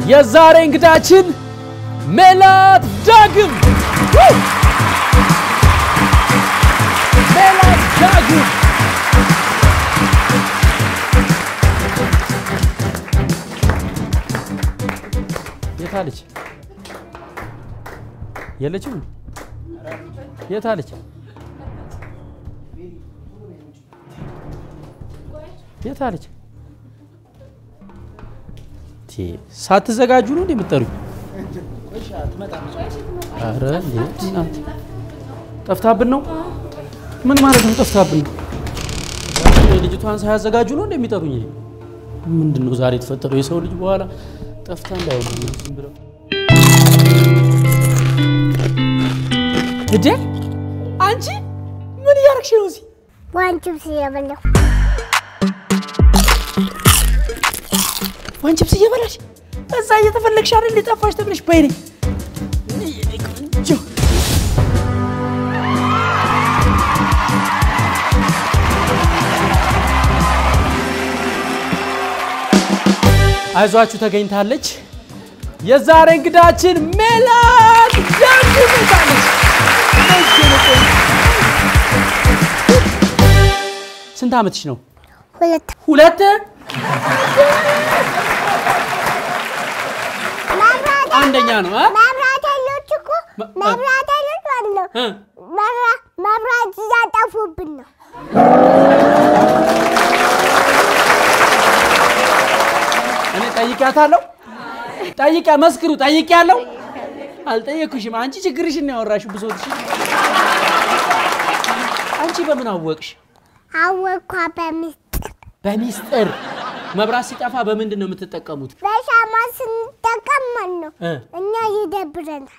የዛሬ እንግዳችን ሜላት ዳግም ሜላት ዳግም የታለች? የለችም? የታለች? የታለች? ሳትዘጋጁ ነው እንዴ የምትጠሩኝ? ኧረ እንዴ እናንተ ጠፍታብን ነው? ምን ማለት ነው ጠፍታብን ነው? ልጅቷን ሳያዘጋጁ ነው እንዴ የሚጠሩኝ? እኔ ምንድን ነው ዛሬ የተፈጠረው? የሰው ልጅ በኋላ ጠፍታ እንዳይሆን ዝም ብለው እዴ አንቺ ምን እያደረግሽ ነው እዚህ? ዋንጭም ሲያበላው ዋን ቺፕስ እየበላሽ እዛ እየተፈለግሽ አይደል የጠፋሽ ተብለሽ በይኔ ቆንጆ አይዟችሁ ተገኝታለች። የዛሬ እንግዳችን ሜላት ዳግም ስንት ዓመትሽ ነው? ሁለት ሁለት መብራት አንደኛ ነው አ? መብራት ኃይሎች እኮ መ- መብራት ኃይሎች ማለት ነው እ? መብራ- መብራት እያጠፉብን ነው። እኔ ጠይቂያታለሁ። ጠይቂያ መስክሩ። ጠይቂያለሁ። አልጠየኩሽም። አንቺ ችግርሽን ነው ያወራሽው፣ ብሶትሽ። አንቺ በምን አወቅሽ? አወኳ በሚስጥር በሚስጥር መብራት ሲጠፋ በምንድን ነው የምትጠቀሙት? በሻማ ስንጠቀም ማለት ነው እ? እኛ ይደብረናል።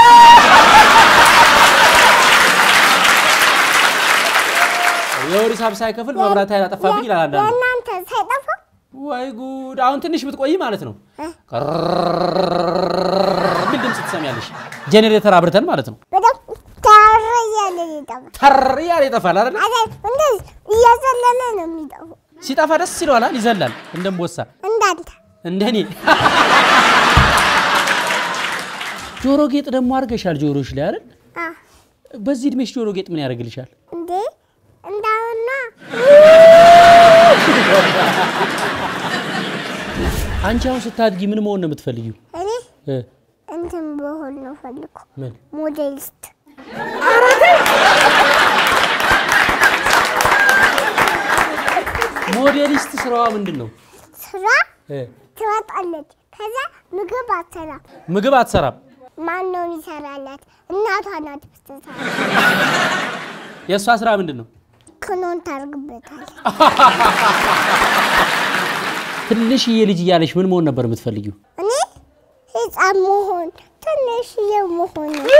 የወር ሂሳብ ሳይከፍል መብራት ኃይል አጠፋብኝ ይላል አንዳንዱ። የእናንተ ሳይጠፋ ወይ ጉድ! አሁን ትንሽ ብትቆይ ማለት ነው እ? ምን ድምፅ ትሰሚያለሽ? ጄኔሬተር አብርተን ማለት ነው። በጣም ተር እያለ ይጠፋል። ተር እያለ ይጠፋል አይደል? አረ እንደዚህ እየዘለለ ነው የሚጠፉ ሲጠፋ ደስ ይለዋል፣ ይዘላል እንደምቦሳ እንዳንተ እንደኔ ጆሮ ጌጥ ደግሞ አድርገሻል ጆሮሽ ላይ አይደል? አ በዚህ እድሜሽ ጆሮ ጌጥ ምን ያደርግልሻል? እንዴ እንዳሁና አንቺ አሁን ስታድጊ ምን መሆን ነው የምትፈልጊው? እኔ እ እንትን በሆን ነው ፈልኩ ምን ሞዴሊስት ሞዴሊስት ስራዋ ምንድን ነው? ስራ እ ትወጣለች። ከዛ ምግብ አትሰራም። ምግብ አትሰራም። ማን ነው የሚሰራላት? እናቷ ናት ብትሰራ። የእሷ ስራ ምንድን ነው? ክኖን ታርግበታል። ትንሽዬ ልጅ እያለሽ ምን መሆን ነበር የምትፈልጊው? እኔ ህፃን መሆን ትንሽዬ መሆን ነው።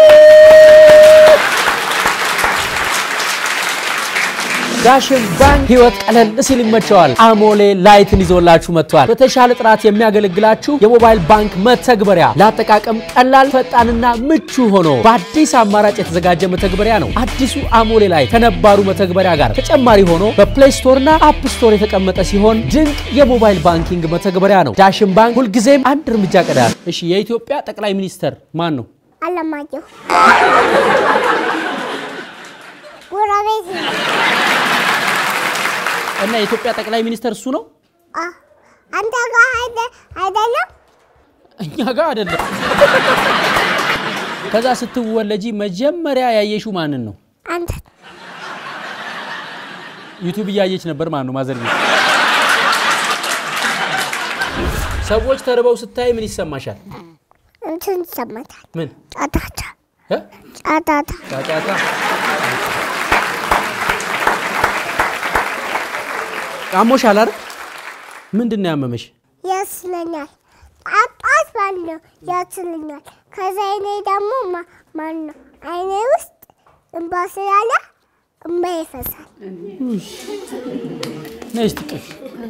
ዳሽን ባንክ ህይወት ቀለል ሲል ይመቸዋል። አሞሌ ላይትን ይዞላችሁ መጥቷል። በተሻለ ጥራት የሚያገለግላችሁ የሞባይል ባንክ መተግበሪያ ለአጠቃቀም ቀላል፣ ፈጣንና ምቹ ሆኖ በአዲስ አማራጭ የተዘጋጀ መተግበሪያ ነው። አዲሱ አሞሌ ላይ ከነባሩ መተግበሪያ ጋር ተጨማሪ ሆኖ በፕሌይ ስቶርና አፕ ስቶር የተቀመጠ ሲሆን ድንቅ የሞባይል ባንኪንግ መተግበሪያ ነው። ዳሽን ባንክ ሁልጊዜም አንድ እርምጃ ቀዳል። እሺ፣ የኢትዮጵያ ጠቅላይ ሚኒስተር ማን ነው? አለማየሁ ጎረቤት ነው። እና የኢትዮጵያ ጠቅላይ ሚኒስተር እሱ ነው? አ አንተ ጋር አይደ- አይደለም እኛ ጋር አይደለም። ከዛ ስትወለጂ መጀመሪያ ያየሽው ማንን ነው? አንተ ዩቲዩብ እያየች ነበር ማለት ነው ማዘር ቤት። ሰዎች ተርበው ስታይ ምን ይሰማሻል? እንትን ይሰማታል። ምን ጫጫታ እ? ጫጫታ ጫጫታ። አሞሻል አይደል? ምንድን ነው ያመመሽ? ያስለኛል። ጣጣት ባለው ያስለኛል። ከዛ አይኔ ደግሞ ማ- ማን ነው አይኔ ውስጥ እንባ ስላለ እንባ ይፈሳል። ነይ እስቲ ቅፍ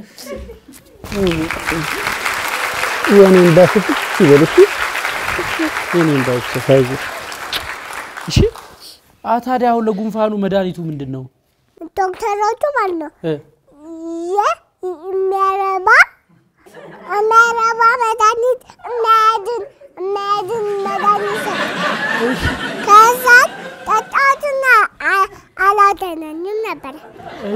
የኔ እንዳፍት ይበልሽ የኔ እንዳይፈሳ አይዞሽ። እሺ አ ታዲያ አሁን ለጉንፋኑ መድኃኒቱ ምንድን ነው? ዶክተሮቹ ማለት ነው እ የ- የሚያረባ የሚያረባ መድኃኒት የሚያ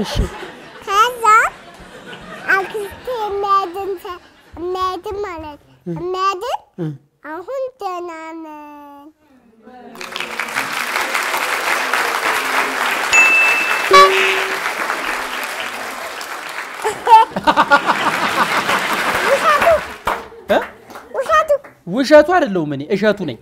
እሺ ከዛ አክስቴ የሚያድን ሰ- የሚያድን ማለት የሚያድን እ። አሁን ደህና ነን። ውሸቱ እ? ውሸቱ ውሸቱ አይደለሁም እኔ እሸቱ ነኝ።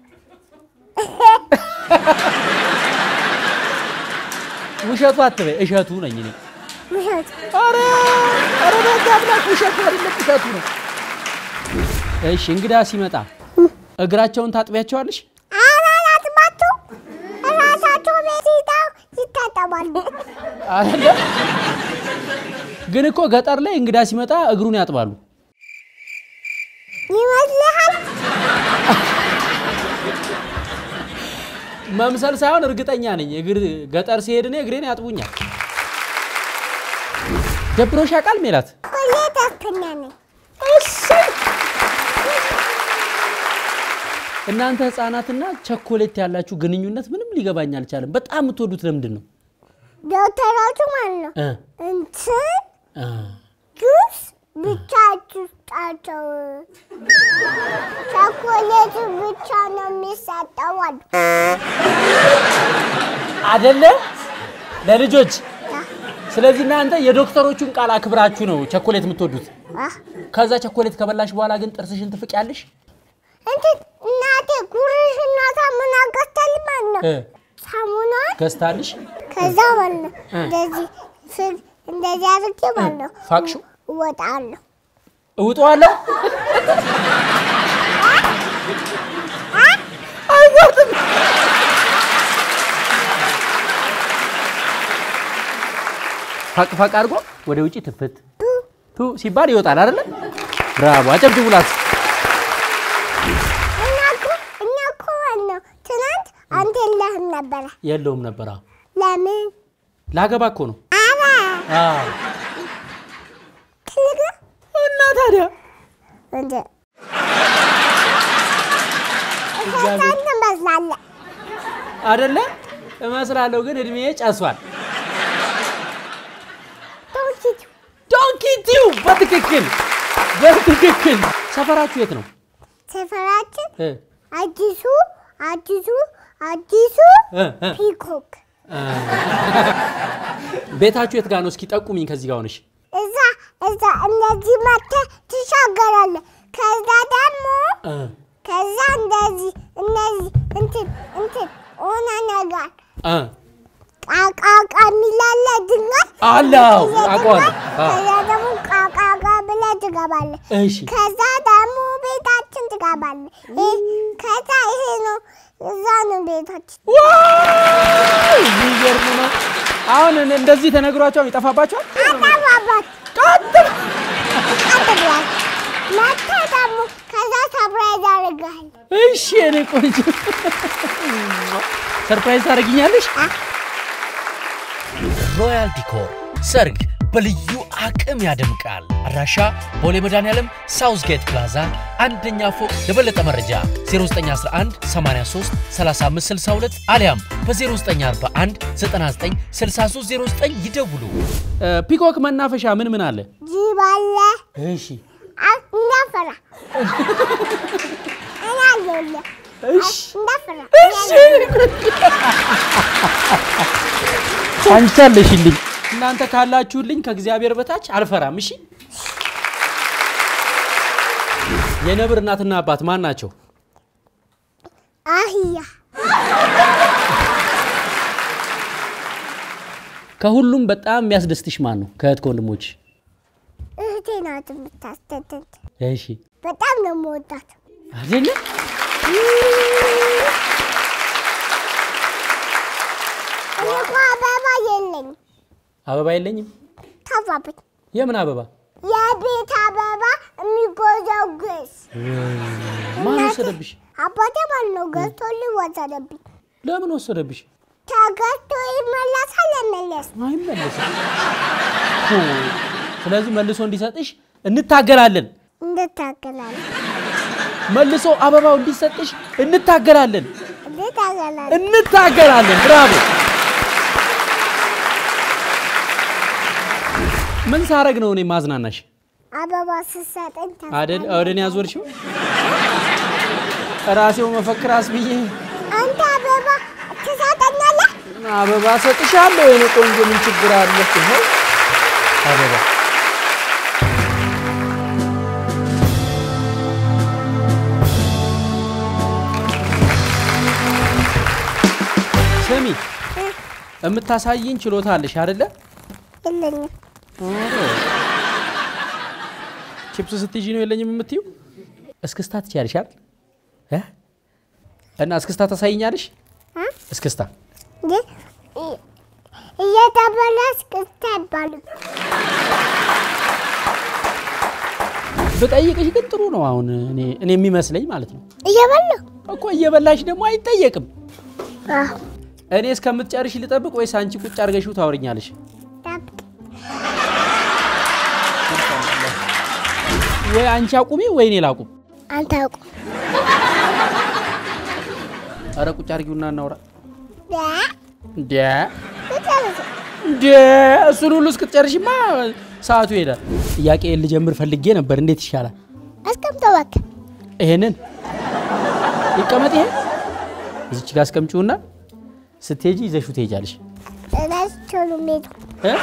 ውሸቱ አትበይ፣ እሸቱ ነኝ እኔ። ውሸቱ ኧረ ኧረ በዛ አምላክ ውሸቱ አይደለም እሸቱ ነው። እሺ እንግዳ ሲመጣ እግራቸውን ታጥቢያቸዋለሽ? አላላጥባቸው እራሳቸው ቤት ሄደው ይታጠባሉ። አይደለ? ግን እኮ ገጠር ላይ እንግዳ ሲመጣ እግሩን ያጥባሉ። ይመስልሃል? መምሰል ሳይሆን እርግጠኛ ነኝ። እግር ገጠር ሲሄድ እኔ እግሬን ያጥቡኛል። ደብሮሽ ያውቃል ሜላት? ሁሌ ደስተኛ ነኝ። እናንተ ህፃናትና ቸኮሌት ያላችሁ ግንኙነት ምንም ሊገባኝ አልቻለም። በጣም የምትወዱት ለምንድን ነው? ዶክተሮቹ ማለት ነው እ እንትን እ ጁስ ብቻ አትስጣቸው፣ ቸኮሌቱ ብቻ ነው የሚሰጠው አሉ። አደለ ለልጆች። ስለዚህ እናንተ የዶክተሮቹን ቃል አክብራችሁ ነው ቸኮሌት የምትወዱት። አህ፣ ከዛ ቸኮሌት ከበላሽ በኋላ ግን ጥርስሽን ትፍቂያለሽ። እንትን እናቴ ጉርሽና ሳሙና ገዝታል ማለት ነው። እ ሳሙና ገዝታልሽ ከዛ ማለት ነው እ። እንደዚህ ፍል እንደዚህ አድርጌ ማለት ነው ፋቅሽው እወጣለሁ። እውጠዋለሁ። ፋቅ ፋቅ አድርጎ ወደ ውጭ ትፍት ቱ ሲባል ይወጣል አይደለ? ብራቮ! አጨብጭቡላት። እኛ እኮ እኛ እኮ ማለት ነው ትናንት አንተ የለህም ነበረ። የለውም ነበር። አዎ ለምን? ላገባ እኮ ነው። አረ አዎ ትልቅ ነው እና ታዲያ እንደ እህቷን ትመስላለህ። አይደለ? እመስላለሁ፣ ግን እድሜ ጨሷል። ዶንኪቱ ዶንኪቲው በትክክል በትክክል። ሰፈራችሁ የት ነው? ሰፈራችን እ አዲሱ አዲሱ አዲሱ እ እ ፒኮክ ቤታችሁ የት ጋር ነው? እስኪ ጠቁሚኝ ከዚህ ጋር ሆነሽ። እዛ እዛ እነዚህ መተህ ትሻገራለህ። ከዛ ደግሞ እ ከዛ እንደዚህ እነዚህ እንትን እንትን ሆነ ነገር እ ቃቃቃ የሚላለ ድንጋይ አለው እየገባህ አውቀዋለሁ። አ ከዛ ደግሞ ቃቃቃ ብለህ ትገባለህ። እሺ ከዛ ደግሞ ቤታችን ትገባለህ። ይህ ከዛ ይሄ ነው እዛ ነው ቤታችን። ዋው! የሚገርም ነው። አሁን እኔ እንደዚህ ተነግሯቸው ይጠፋባቸዋል። አጠባባት ቀጥ አጠባባት መተህ ደግሞ ከዛ ሰብራይዝ አደርግሃለሁ። እሺ፣ እኔ ቆንጆ ሰርፕራይዝ ታደርጊኛለሽ? ሮያል ዲኮር ሰርግ በልዩ አቅም ያደምቃል። አድራሻ ቦሌ መድኃኔዓለም ሳውዝ ጌት ፕላዛ አንደኛ ፎቅ። ለበለጠ መረጃ 0911 83 35 62 አሊያም በ0941 99 6309 ይደውሉ። እ፣ ፒኮክ መናፈሻ ምን ምን አለ? ጅብ አለ እሺ አ- እንዳፈራ እኔ አለሁልህ። እሺ እንዳፈራ እሺ አንቺ አለሽልኝ። እናንተ ካላችሁልኝ ከእግዚአብሔር በታች አልፈራም። እሺ የነብር እናትና አባት ማን ናቸው? አህያ ከሁሉም በጣም የሚያስደስትሽ ማን ነው? ከእህት ከወንድሞች? እህቴ ናት የምታስደድድ። እሺ በጣም ነው የምወዳት። አይደለ? እኔ እኮ አበባ የለኝም። አበባ የለኝም። ተፋብኝ። የምን አበባ? የቤት አበባ የሚጎዘጉዝ ማን ወሰደብሽ? አባቴ ማለት ነው ገዝቶልኝ ወሰደብኝ። ለምን ወሰደብሽ? ተገዝቶ ይመለሳል አይመለስ አይመለስም። ሁ፣ ስለዚህ መልሶ እንዲሰጥሽ እንታገላለን። እንድታገላል መልሶ አበባው እንዲሰጥሽ እንታገላለን እንድታገላል እንታገላለን። ብራቮ! ምን ሳረግ ነው እኔ ማዝናናሽ አበባ ስትሰጠኝ ተስፋ አደል? ወደ እኔ ያዞርሽው ራሴው መፈክር አስብዬ አንተ አበባ ትሰጠኛለህ? አበባ ሰጥሻለሁ የኔ ቆንጆ፣ ምን ችግር አለ? ይኸው አበባ ስሚ፣ የምታሳይኝ ችሎታ አለሽ አይደለ? የለኝም። ቺፕስ ስትይዢ ነው የለኝም የምትይው? እስክስታ ትችያለሽ አይደል? እ? እና እስክስታ ታሳይኛለሽ? እ? እስክስታ እንዴ እ- እየተበላ እስክስታ አይባልም። ብጠይቅሽ ግን ጥሩ ነው። አሁን እኔ እኔ የሚመስለኝ ማለት ነው እየበላሁ እኮ እየበላሽ ደግሞ አይጠየቅም። አዎ፣ እኔ እስከምትጨርሽ ልጠብቅ ወይስ አንቺ ቁጭ አድርገሽው ታወሪኛለሽ? ጠብቅ። ወይ አንቺ አቁሚ ወይ እኔ ላቁም። አንተ አውቁ ኧረ ቁጭ አድርጊውና እናውራ። ደ እንደ ትጨርስ። እንደ እሱን ሁሉ እስክትጨርሽማ ሰዓቱ ይሄዳል። ጥያቄ ልጀምር ፈልጌ ነበር። እንዴት ይሻላል? አስቀምጠው እባክህ። ይሄንን ይቀመጥ። ይሄ እዚች ጋር አስቀምጪውና ስትሄጂ ይዘሽው ትሄጃለሽ። እራሳቸው ነው የሚሄዱ። እ?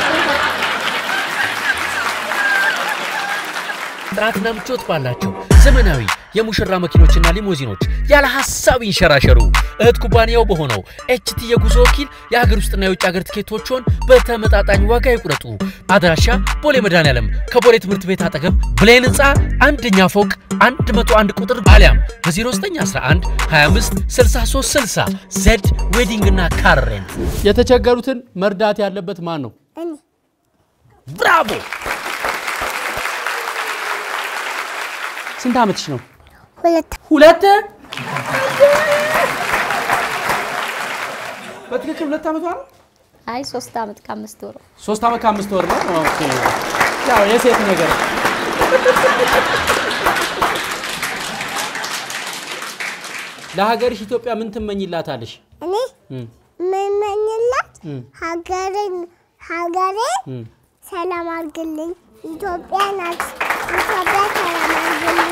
ጥራትና ምቾት ባላቸው ዘመናዊ የሙሽራ መኪኖችና ሊሞዚኖች ያለ ሀሳብ ይንሸራሸሩ። እህት ኩባንያው በሆነው ኤችቲ የጉዞ ወኪል የሀገር ውስጥና የውጭ ሀገር ትኬቶችን በተመጣጣኝ ዋጋ ይቁረጡ። አድራሻ ቦሌ መድኃኔዓለም ከቦሌ ትምህርት ቤት አጠገብ ብሌን ህንፃ አንደኛ ፎቅ 101 ቁጥር አሊያም በ0911 25 63 60 ዜድ ዌዲንግ እና ካር ሬንት። የተቸገሩትን መርዳት ያለበት ማን ነው? እኔ ብራቮ! ስንት ዓመትሽ ነው? ሁለት ሁለት በትክክል ሁለት ዓመቷ ነው። አይ ሶስት ዓመት ከአምስት ወር ሶስት ዓመት ከአምስት ወር ነው። ኦኬ ያው የሴት ነገር ለሀገርሽ ኢትዮጵያ ምን ትመኝላታለሽ? እኔ እም፣ የምመኝላት እም፣ ሀገሬን ሀገሬን እም። ሰላም አድርግልኝ። ኢትዮጵያ ናት። ኢትዮጵያ ሰላም አድርግልኝ።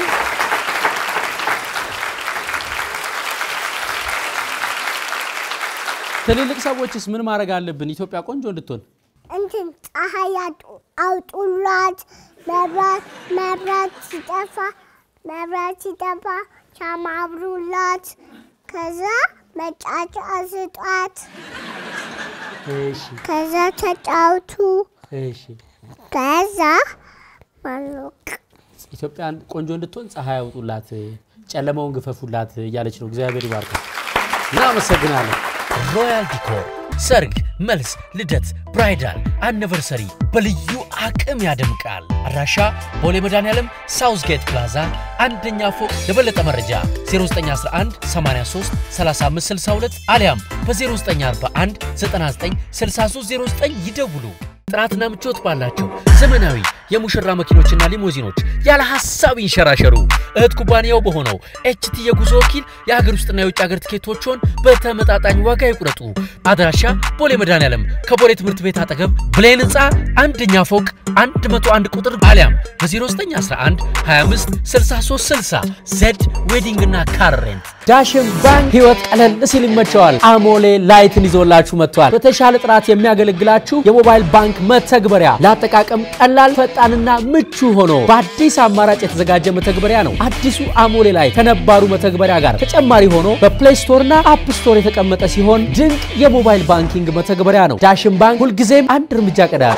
ትልልቅ ሰዎችስ ምን ማድረግ አለብን ኢትዮጵያ ቆንጆ እንድትሆን? እንትን ፀሐይ አጡ- አውጡላት። መብራት መብራት ሲጠፋ መብራት ሲጠፋ ሻማ አብሩላት። ከዛ መጫጫ ስጧት። እሺ ከዛ ተጫውቱ። እሺ። ከዛ ማሎቅ ኢትዮጵያን ቆንጆ እንድትሆን ፀሐይ ያውጡላት፣ ጨለማውን ግፈፉላት እያለች ነው። እግዚአብሔር ይባርካል። እናመሰግናለን። ሮያል ዲኮር ሰርግ፣ መልስ፣ ልደት፣ ብራይዳል፣ አኒቨርሰሪ በልዩ አቅም ያደምቃል። አድራሻ ቦሌ መድኃኔዓለም ሳውዝ ጌት ፕላዛ አንደኛ ፎቅ። ለበለጠ መረጃ 0911 83 3562 አሊያም በ0941 99 6309 ይደውሉ። ጥራትና ምቾት ባላቸው ዘመናዊ የሙሽራ መኪኖችና ሊሞዚኖች ያለ ሀሳብ ይንሸራሸሩ። እህት ኩባንያው በሆነው ኤችቲ የጉዞ ወኪል የሀገር ውስጥና የውጭ ሀገር ትኬቶችን በተመጣጣኝ ዋጋ ይቁረጡ። አድራሻ ቦሌ መድኃኔዓለም ከቦሌ ትምህርት ቤት አጠገብ ብሌን ህንፃ አንደኛ ፎቅ 101 ቁጥር አሊያም በ0911 25 63 60 ዜድ ዌዲንግ እና ካር ሬንት ዳሽን ባንክ ህይወት ቀለል ሲል ይመቸዋል። አሞሌ ላይትን ይዞላችሁ መጥቷል። በተሻለ ጥራት የሚያገለግላችሁ የሞባይል ባንክ መተግበሪያ ለአጠቃቀም ቀላል፣ ፈጣንና ምቹ ሆኖ በአዲስ አማራጭ የተዘጋጀ መተግበሪያ ነው። አዲሱ አሞሌ ላይ ከነባሩ መተግበሪያ ጋር ተጨማሪ ሆኖ በፕሌይ ስቶርና አፕ ስቶር የተቀመጠ ሲሆን ድንቅ የሞባይል ባንኪንግ መተግበሪያ ነው። ዳሽን ባንክ ሁልጊዜም አንድ እርምጃ ቀዳል።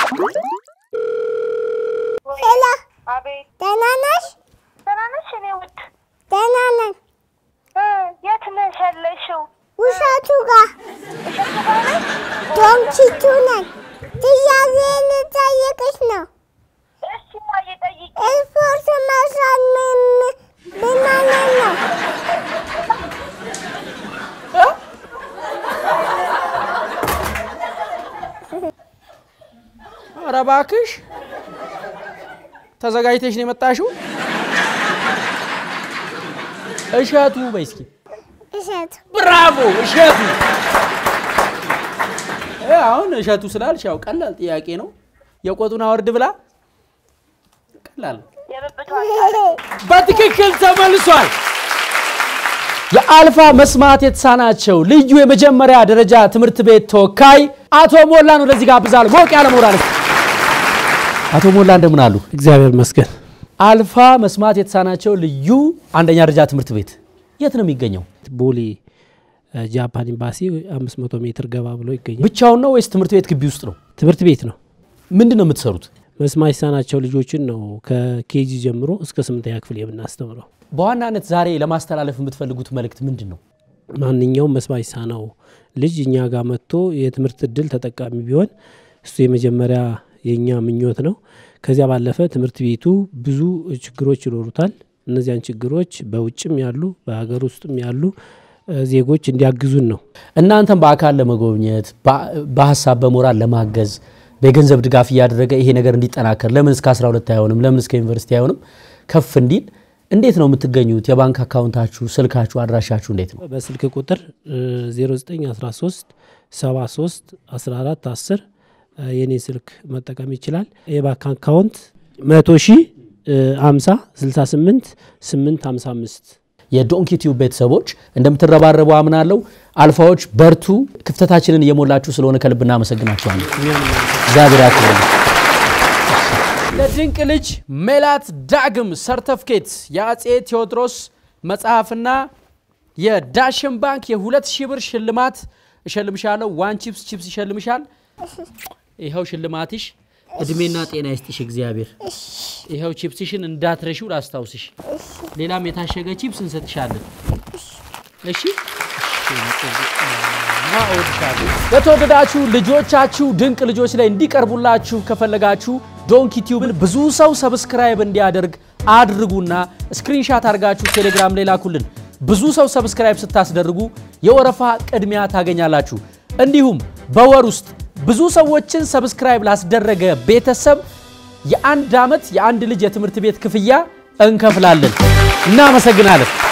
ሄሎ፣ አቤት ደህና ነሽ? ደህና ነሽ? እኔ ውድ ደህና ነን። እ የት ነሽ ያለሽው? ውሻቱ ጋር ዶንኪቱ ነን። ጥያቄ ልጠይቅሽ ነው። እሺ ማየ ጠይቂ። ስፖርት መስራት ምን ምን ማለት ነው? ኧረ እባክሽ ተዘጋጅተሽ ነው የመጣሽው? እሸቱ በይ እስኪ። እሸቱ ብራቮ እሸቱ። እ አሁን እሸቱ ስላልሽ ያው ቀላል ጥያቄ ነው። የቆጡን አወርድ ብላ ቀላል የብብቷ በትክክል ተመልሷል። የአልፋ መስማት የተሳናቸው ልዩ የመጀመሪያ ደረጃ ትምህርት ቤት ተወካይ አቶ ሞላን ወደዚህ ጋብዛለሁ። ሞቅ ያለ ሞራል። አቶ ሞላ እንደምን አሉ? እግዚአብሔር ይመስገን። አልፋ መስማት የተሳናቸው ልዩ አንደኛ ደረጃ ትምህርት ቤት የት ነው የሚገኘው? ቦሌ እ፣ ጃፓን ኤምባሲ 500 ሜትር ገባ ብሎ ይገኛል። ብቻውን ነው ወይስ ትምህርት ቤት ግቢ ውስጥ ነው? ትምህርት ቤት ነው። ምንድን ነው የምትሰሩት? መስማት የተሳናቸው ልጆችን ነው ከኬጂ ጀምሮ እስከ ስምንተኛ ክፍል የምናስተምረው። በዋናነት ዛሬ ለማስተላለፍ የምትፈልጉት መልእክት ምንድን ነው? ማንኛውም መስማት የተሳነው ልጅ እኛ ጋር መጥቶ የትምህርት እድል ተጠቃሚ ቢሆን እሱ የመጀመሪያ የእኛ ምኞት ነው። ከዚያ ባለፈ ትምህርት ቤቱ ብዙ ችግሮች ይኖሩታል። እነዚያን ችግሮች በውጭም ያሉ በሀገር ውስጥም ያሉ እ፣ ዜጎች እንዲያግዙን ነው። እናንተም በአካል ለመጎብኘት በ- በሀሳብ በሞራል ለማገዝ በገንዘብ ድጋፍ እያደረገ ይሄ ነገር እንዲጠናከር ለምን እስከ 12 አይሆንም ለምን እስከ ዩኒቨርሲቲ አይሆንም ከፍ እንዲል እንዴት ነው የምትገኙት? የባንክ አካውንታችሁ፣ ስልካችሁ፣ አድራሻችሁ እንዴት ነው? በስልክ ቁጥር እ፣ 0913 73 14 10 እ፣ የኔ ስልክ መጠቀም ይችላል። የባንክ አካውንት 100 ሺህ 50 68 8 55 የዶንኪ ቲዩብ ቤተሰቦች እንደምትረባረቡ አምናለሁ። አልፋዎች በርቱ። ክፍተታችንን እየሞላችሁ ስለሆነ ከልብ እናመሰግናችኋለን። እግዚአብሔር ያክብርልን። ለድንቅ ልጅ ሜላት ዳግም ሰርተፍኬት የአጼ ቴዎድሮስ መጽሐፍና የዳሽን ባንክ የሁለት ሺህ ብር ሽልማት እሸልምሻለሁ። ዋን ቺፕስ ቺፕስ ይሸልምሻል። ይኸው ሽልማትሽ። እድሜና ጤና ይስጥሽ እግዚአብሔር። ይኸው ቺፕስሽን እንዳትረሺው ላስታውስሽ። ሌላም የታሸገ ቺፕስ እንሰጥሻለን። እሺ ለተወደዳችሁ ልጆቻችሁ ድንቅ ልጆች ላይ እንዲቀርቡላችሁ ከፈለጋችሁ ዶንኪ ቲዩብን ብዙ ሰው ሰብስክራይብ እንዲያደርግ አድርጉና ስክሪንሻት አድርጋችሁ ቴሌግራም ላይ ላኩልን። ብዙ ሰው ሰብስክራይብ ስታስደርጉ የወረፋ ቅድሚያ ታገኛላችሁ። እንዲሁም በወር ውስጥ ብዙ ሰዎችን ሰብስክራይብ ላስደረገ ቤተሰብ የአንድ ዓመት የአንድ ልጅ የትምህርት ቤት ክፍያ እንከፍላለን። እናመሰግናለን።